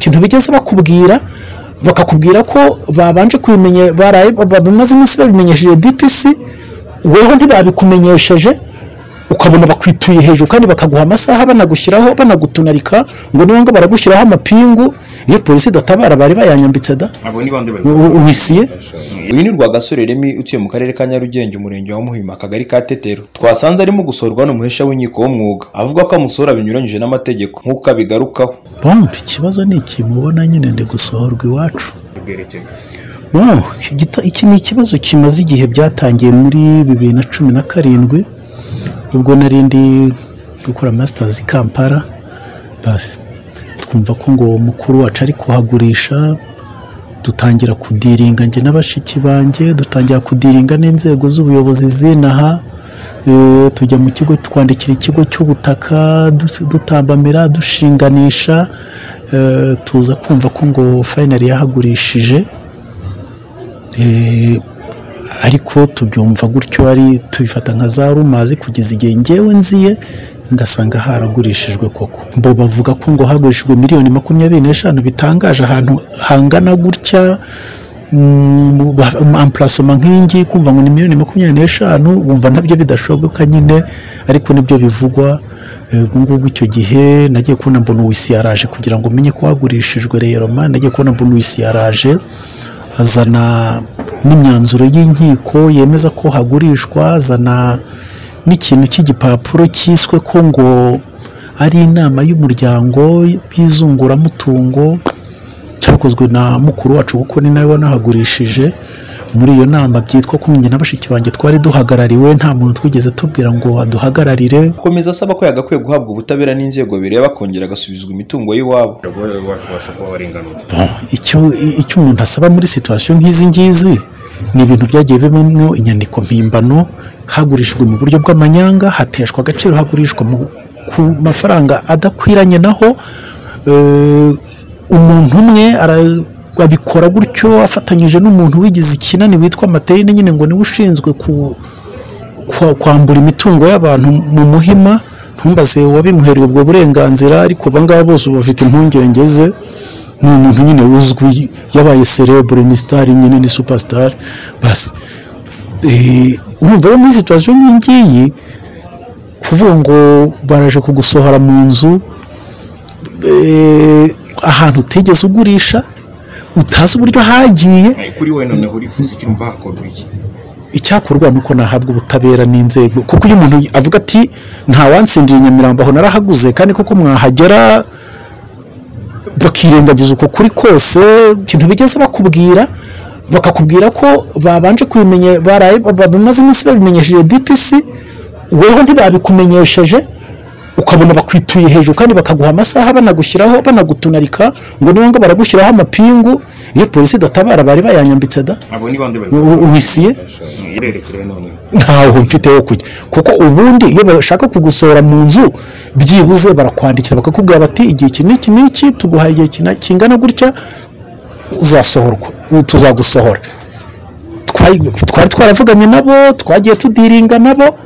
ikintu bigeze bakubwira bakakubwira ko babanje kubimenye baraye bamaze iminsi babimenyesheje dpc weho ntibabikumenyesheje ukabona bakwituye hejuru kandi bakaguha amasaha banagushyiraho banagutunarika ngo niba baragushyiraho amapingu iyo polisi idatabara bari bayanyambitse da abo ni bande bari wisiye uyu ni rwagasore remi utuye mu karere ka nyarugenge umurenge wa muhima akagari ka tetero twasanze arimo gusorwa n'umuhesha w'inkiko w'umwuga avuga ko amusora binyuranyije n'amategeko nk'uko abigarukaho bombi ikibazo ni iki mubona nyine ndi gusohorwa iwacu bwerekeza Oh, iki gita- iki ni ikibazo kimaze igihe byatangiye muri bibiri na cumi na karindwi ubwo nari ndi gukora masitazi i kampala basi twumva ko ngo mukuru wacu ari kuhagurisha dutangira kudiringa njye n'abashiki banjye dutangira kudiringa n'inzego z'ubuyobozi zinaha Eh, tujya mu kigo twandikira ikigo cy'ubutaka dus- dutambamira dushinganisha Eh, tuza kumva ko ngo fayinari yahagurishije Eh, ariko tubyumva gutyo ari tubifata nka za rumazi kugeza igihe ngewe nziye ngasanga haragurishijwe koko bo bavuga ko ngo hagurishijwe miliyoni makumyabiri n'eshanu bitangaje ahantu hangana gutya ampurasoma nk'ingi kumva ngo ni miliyoni makumyabiri n'eshanu wumva nabyo bidashoboka nyine ariko nibyo bivugwa Eh, ubu ngubu icyo gihe nagiye kubona mbona uwisi yaraje kugira ngo umenye ko hagurishijwe reyeroma nagiye kubona mbona uwisi yaraje azana n'imyanzuro y'inkiko yemeza ko hagurishwa azana n'ikintu cy'igipapuro cyiswe ko ngo ari inama y'umuryango y'izunguramutungo cyakozwe na mukuru wacu kuko ni nawe wanahagurishije muri iyo nama byitwa ko njye na bashiki banjye twari duhagarariwe nta muntu twigeze tubwira ngo aduhagararire akomeza asaba ko yagakwiye guhabwa ubutabera n'inzego bireba kongera agasubizwa imitungo y'iwabo babasha kuba barenganura Bon, icyo i- icyo umuntu asaba muri situwasiyo nk'izi ngizi ni ibintu byagiye bibamo inyandiko mpimbano hagurishijwe mu buryo bw'amanyanga hateshwa agaciro hagurishwa mu, ku mafaranga adakwiranye naho eh, umuntu umwe ara- abikora gutyo afatanyije n'umuntu wigize ikinani witwa materinine nyine ngo niwe ushinzwe ku kwa- kwambura imitungo y'abantu mu muhima ntumbaze wabimuheriye ubwo burenganzira ariko abangaba bose ubu bafite impungenge ze ni umuntu nyine uzwi yabaye cerebure ni sitari nyine ni supasitari basi Eh, urumva rero muri situwasiyo nk'iyi ngiyi kuvuga ngo baraje kugusohora mu nzu eh, ahantu utigeze ugurisha utazi uburyo hagiye kuri we noneho urifuza icyo umva hakorwa iki icyakorwa ni uko nahabwa ubutabera n'inzego kuko iyo umuntu avuga ati nta wansindira i nyamirambo aho narahaguze kandi koko mwahagera bakirengagiza uko kuri kose ikintu bigeze bakubwira bakakubwira ko babanje kubimenye baraye ba- bamaze iminsi babimenyesheje dpc weho ntibabikumenyesheje ukabona bakwituye hejuru kandi bakaguha amasaha banagushyiraho banagutunarika ngo niba baragushyiraho amapingu iyo polisi idatabara bari bayanyambitse da abo ni bande bari wisiye irerekere noneho ntaho mfite wo kujya kuko ubundi iyo bashaka kugusohora mu nzu byibuze barakwandikira bakakubwira bati igihe iki n'iki n'iki tuguhaye igihe kina- kingana gutya uzasohorwa tuzagusohora Twari- twari twaravuganye nabo twagiye tudiringa nabo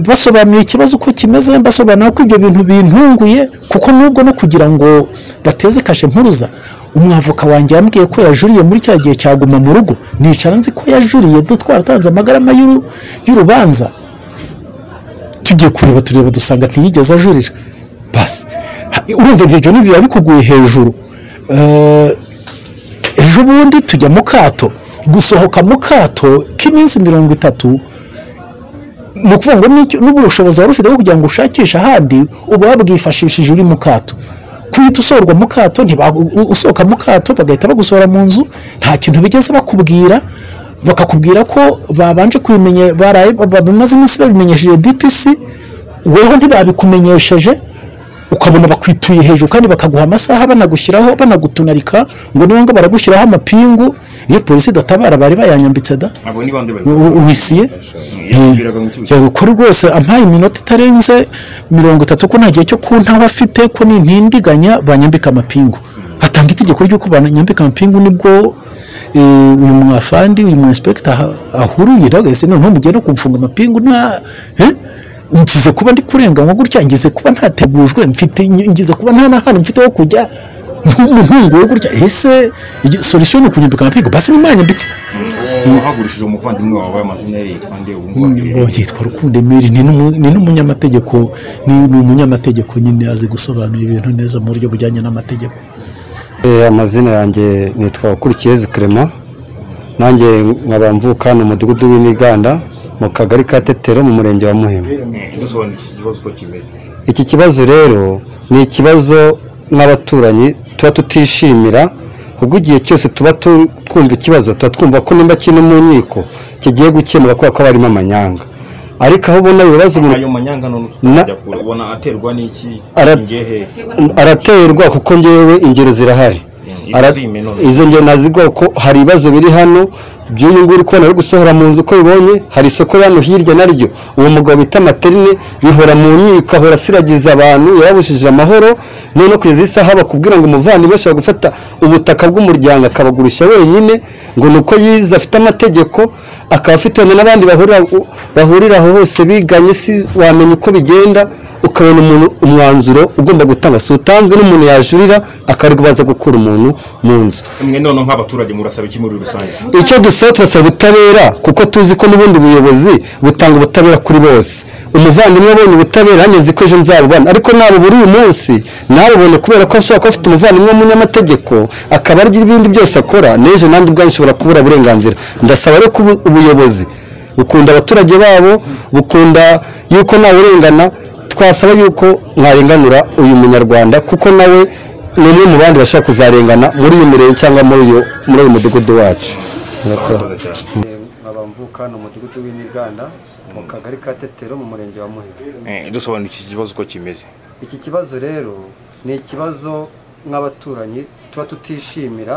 basobanuye ikibazo uko kimeze basobanura ko ibyo bintu bintunguye kuko nubwo no kugira ngo bateze kashe mpuruza umwavoka wanjye yambwiye ko yajuriye muri cya gihe cyaguma mu rugo nicara nzi ko yajuriye do twaratanze amagarama y'uru- y'urubanza tugiye kureba tureba dusanga ntiyigeze ajurira basi Ha- urumva ibyo byo biba bikuguye hejuru Eh, ejo bundi tujya mu kato gusohoka mu kato k'iminsi mirongo itatu ni ukuvuga ngo n'icyo- n'ubu ubushobozi wari ufite bwo kugira ngo ushakishe ahandi uba wabwifashishije uri mu kato kuhita usohorwa mu kato ntiba- u- usohoka mu kato bagahita bagusohora mu nzu nta kintu bigeze bakubwira bakakubwira ko babanje kubimenye baraye ba- ba- bamaze iminsi babimenyesheje dpc weho ntibabikumenyesheje ukabona bakwituye hejuru kandi bakaguha amasaha banagushyiraho banagutunarika ngo niba baragushyiraho amapingu iyo polisi idatabara bari bayanyambitse da abo ni bande bari U- u- wisiye yabwiraga mu kibuga yego kuri rwose ampaye iminota itarenze mirongo itatu ko nta gihe cyo ku ntaba afite ko nintindiganya banyambika amapingu hatanga itegeko ry'uko banyambika amapingu nibwo eh, uyu mwafandi uyu mu inspector aha- ahururira wese noneho mugiye no kumfunga amapingu nta eh? ngize kuba ndi kurenganywa gutya ngize kuba ntategujwe mfite ngize kuba nta n'ahantu mfite ho kujya nk'umuhungu we gutya ese igi- solution ni ukunyambika amapingu basi nimwanyambike wahagurishije umuvandimwe wawe amazina ye yitwa nde ubu ngubu ngo yitwa rukundo emeri ni n'umu- ni n'umunyamategeko ni ni umunyamategeko nyine azi gusobanura ibintu neza mu buryo bujyanye n'amategeko Eh, amazina yanjye nitwa ukurikiyezu kerema nanjye nkaba mvuka mu mudugudu w'imiganda mu kagari ka tetero mu murenge wa muhima dusobanura iki kibazo uko kimeze iki kibazo rero ni ikibazo nk'abaturanyi tuba tutishimira ubwo igihe cyose tuba tu- twumva ikibazo tuba twumva ko nimba kino mu nkiko kigiye gukemuka kubera ko haba harimo amanyanga ariko aho ubona ibibazo umuntu ayo manyanga none tutajya kure ubona aterwa n'iki Ara- ngehe araterwa kuko ngewe ingero zirahari izo Ara- zimwe none. izo ngero naziguha kuko hari ibibazo biri hano by'uyu nguyu uri kubona ari gusohora mu nzu uko bibonye hari isoko hano hirya naryo uwo mugabo bita materine bihora mu nkiko ahora asiragiza abantu yarabujije amahoro none kugeza isaha bakubwira ngo umuvandimwe ashobora gufata ubutaka bw'umuryango akabagurisha wenyine ngo ni uko yize afite amategeko akaba afite wenda n'abandi bahurira bahurira aho hose biganye si wamenya uko bigenda ukabona umuntu umwanzuro ugomba gutanga si utanzwe n'umuntu yajurira akarirwa baza gukura umuntu mu nzu mwe none nk'abaturage murasaba iki muri rusange icyo dusaba turasaba ubutabera kuko tuzi ko n'ubundi buyobozi butanga ubutabera kuri bose umuvandimwe abonye ubutabera neza ko ejo nzabubona ariko ntabwo buri uyu munsi ntabubone kubera ko ashobora kuba afite umuvandimwe w'umunyamategeko akaba arya ibindi byose akora n'ejo nanjye ubwanjye nshobora kubura uburenganzira ndasaba rero ko ubu- ubuyobozi bukunda abaturage babo bukunda yuko ntawurengana twasaba yuko mwarenganura uyu munyarwanda kuko nawe ni umwe mu bandi bashobora kuzarengana muri uyu murenge cyangwa muri uyu muri uyu mudugudu wacu Murakoze cyane. nkaba mvuka ni umudugudu w'imiganda mu kagari ka tetero mu murenge wa muhima Eh, dusobanura iki kibazo uko kimeze iki kibazo rero ni ikibazo nk'abaturanyi tuba tutishimira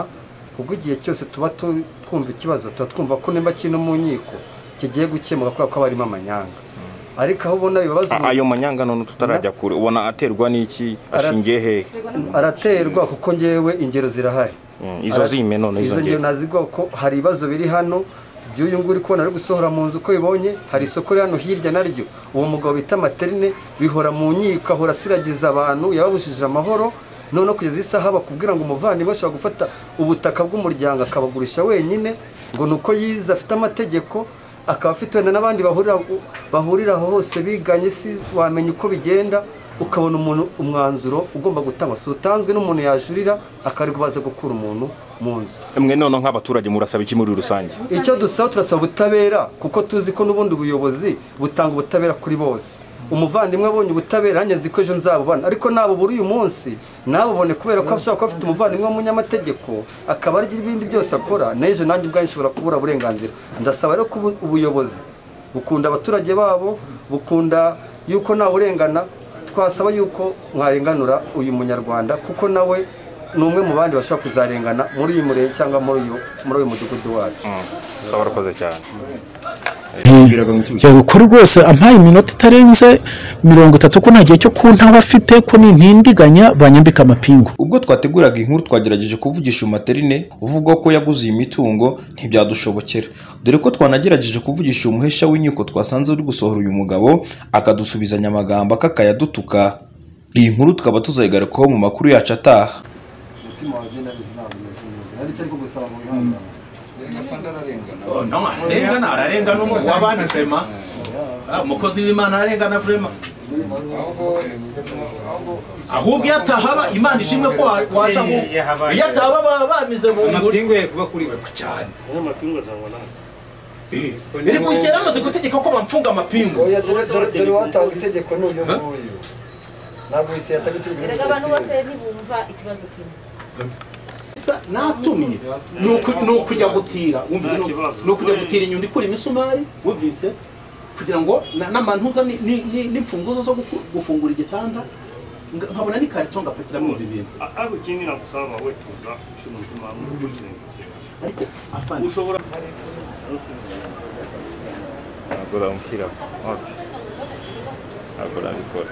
ubwo igihe cyose tuba tu- twumva ikibazo tuba twumva ko nimba kino mu nkiko kigiye gukemuka kubera ko haba harimo amanyanga ariko aho ubona ibibazo A- ayo manyanga none tutarajya kure ubona aterwa n'iki ashingiye hehe araterwa kuko ngewe ingero zirahari Mm, izo zime none izo ngero naziguha ko hari ibibazo biri hano by'uyu nguyu uri kubona ari gusohora mu nzu uko bibonye hari isoko riri hano hirya naryo uwo mugabo bita materine bihora mu nkiko ahora asiragiza abantu yababujije amahoro noneho kugeza isaha bakubwira ngo umuvandimwe ashobora gufata ubutaka bw'umuryango akabagurisha wenyine ngo ni uko yize afite amategeko akaba afite wenda n'abandi bahurira bahurira aho hose biganye si wamenya uko bigenda ukabona umuntu umwanzuro ugomba gutangwa si utanzwe n'umuntu yajurira akarirwa baza gukura umuntu mu nzu mwe none nk'abaturage murasaba iki muri rusange icyo dusaba turasaba ubutabera kuko tuzi ko n'ubundi buyobozi butanga ubutabera kuri bose umuvandimwe abonye ubutabera yanyaze ko ejo nzabubona ariko nabubura uyu munsi nabubone kubera ko ashobora kuba afite umuvandimwe w'umunyamategeko akaba arya ibindi byose akora n'ejo nanjye ubwanjye nshobora kubura uburenganzira ndasaba rero ko ubu- ubuyobozi bukunda abaturage babo bukunda yuko ntawurengana twasaba yuko mwarenganura uyu munyarwanda kuko nawe ni umwe mu bandi bashobora kuzarengana muri uyu murenge cyangwa muri uyu muri uyu mudugudu wacu saba urakoze cyane ko rwose ampaye iminota itarenze mirongo itatu ko nta gihe cyo kuntaha afite ko nintindiganya banyambika amapingu ubwo twateguraga inkuru twagerageje kuvugisha umaterine uvuga ko yaguze iyi mitungo ntibyadushobokera dore ko twanagerageje kuvugisha uyu muhesha w'inkiko twasanze uri gusohora uyu mugabo akadusubizanya amagambo akakayadutuka iyi nkuru tukaba tuzayigarukaho mu makuru yacu ataha umutima wawe ugenda neza ntabwo ubizi nari cyo gusaba mu bihangano arengana ararengana umwe wabandi vrema Ah, umukozi w'imana ararengana vrema ahubwo iyo atahaba imana ishimwe ko wa- waje aho iyo atahaba baba bamize mu nguri amapingu ye kuba kuri we cyane amapingu azangwa nawe biri mu ishyira amaze gutegeka ko bamfunga amapingu oya dore dore dore watanga itegeko n'uyu nguyu ntabwo wese yatanga itegeko erega abantu bose ntibumva ikibazo kimwe Sa- natumye ni uku- ni ukujya gutira wumvise Nta ni uku- kibazo. ni ukujya gutira inyundo ikura imisumari wumvise kugira ngo na- n'amantuza ni- ni- ni- n'imfunguzo zo guku- gufungura igitanda nga- nkabona n'ikarito ngapatiramo ibi bintu ariko ikindi nagusaba wowe tuza ushira umutima hamwe ukurikiranye gusenga ariko afande ushobora ntabwo uramushyira wapi ntabwo urabikora